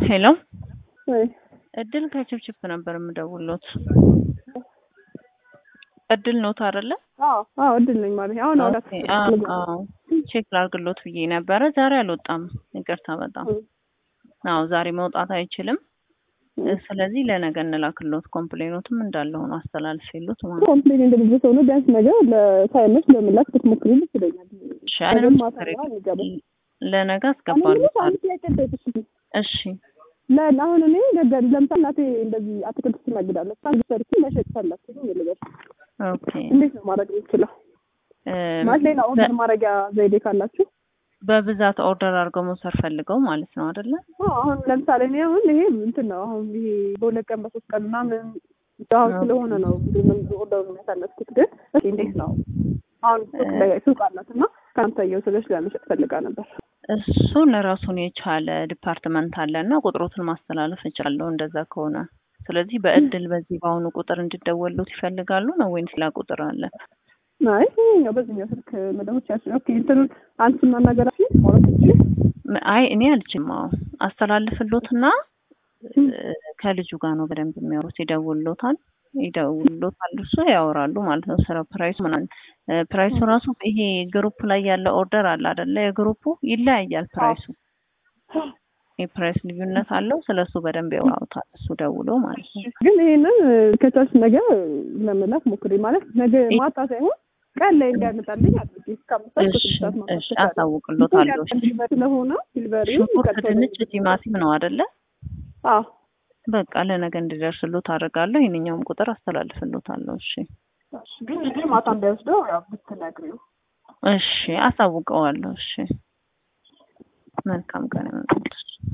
ሄሎ ወይ እድል ከችፕችፕ ነበር የምደውሎት። እድል ኖት አይደለ? አዎ አዎ እድል ነኝ ማለት አሁን አውራት ኦኬ፣ አዎ አዎ። ቼክ ላርግሎት ብዬ ነበረ። ዛሬ አልወጣም። ይቅርታ በጣም አዎ፣ ዛሬ መውጣት አይችልም። ስለዚህ ለነገ እንላክሎት። ኮምፕሌኖትም እንዳለ ሆኖ አስተላልፍ የሉት ማለት ነው። ኮምፕሌን እንደዚህ ሰው ነው ቢያንስ ነገር ለሳይመች ለምላክ ብትሞክሪ ደስ ይለኛል። እሺ፣ ምንም ማታ ችግር ነው የለም። የሚገባው። ለነገ እኔ አስገባሉታል። አንድ ጥያቄ ልጠይቅሽ። እሺ ለ- አሁን እኔ ነገ ለምሳሌ እናቴ እንደዚህ አትክልት ትነግዳለች። አንድ ሰርቼ መሸጥ ፈለኩ ልበል፣ ኦኬ። እንዴት ነው ማድረግ የምችለው? እም፣ ማለት ሌላ ኦርደር ማድረጊያ ዘይዴ ካላችሁ በብዛት ኦርደር አድርገው መውሰድ ፈልገው ማለት ነው አይደለ? አዎ፣ አሁን ለምሳሌ እኔ አሁን ይሄ እንትን ነው አሁን ይሄ በሁለት ቀን በሶስት ቀን ምናምን አሁን ስለሆነ ነው ኦርደሩ የሚያሳለፍኩት። ግን እስኪ እንዴት ነው አሁን ሱቅ ላይ ሱቅ አላት እና ከአንተ እየወሰደች ለመሸጥ ፈልጋ ነበር። እሱን ራሱን የቻለ ዲፓርትመንት አለ እና ቁጥሮትን ማስተላለፍ እችላለሁ እንደዛ ከሆነ። ስለዚህ በእድል በዚህ በአሁኑ ቁጥር እንዲደወሉት ይፈልጋሉ ነው ወይም ሌላ ቁጥር አለ? አይ ይኸኛው በዚህኛው ስልክ መደቦች ያስ ኦኬ እንትኑን አንቺን ማናገራችሁ ማለት ትችል ም- አይ እኔ አልችልም። አዎ አስተላልፍሎትና እ፣ ከልጁ ጋር ነው በደንብ የሚያወሩት። ይደውሎታል ይደውሎታል እሱ ያወራሉ ማለት ነው። ስለ ፕራይሱ ምናምን እ፣ ፕራይሱ ራሱ ይሄ ግሩፕ ላይ ያለ ኦርደር አለ አይደለ? የግሩፑ ይለያያል ፕራይሱ የፕራይስ ልዩነት አለው። ስለሱ በደንብ ያወራውታል እሱ ደውሎ ማለት ነው። ግን ይሄንን ከቻልሽ ነገ ለመላክ ሞክሪ ማለት ነገ ማታ ሳይሆን ቀን ላይ እንዲያመጣልኝ አድርጊ። እስከ አምስት ሰዓት እሺ ከስድስት ሰዓት ማምጣት እሺ ትችላለሽ። አሳውቅሎታለሁ። እሺ። ሲልቨር ስለሆነ ሲልቨሪው ሽንኩርት፣ ቀጥሎ ድንች፣ ቲማቲም ነው አይደለ? አዎ በቃ ለነገ እንዲደርስሎት አደርጋለሁ። ይህንኛውም ቁጥር አስተላልፍሎታለሁ። እሺ ግን ልጄ ማታ እንዳይወስደው ያው ብትነግሪው እሺ አሳውቀዋለሁ። እሺ መልካም ቀን ይሁንልሽ።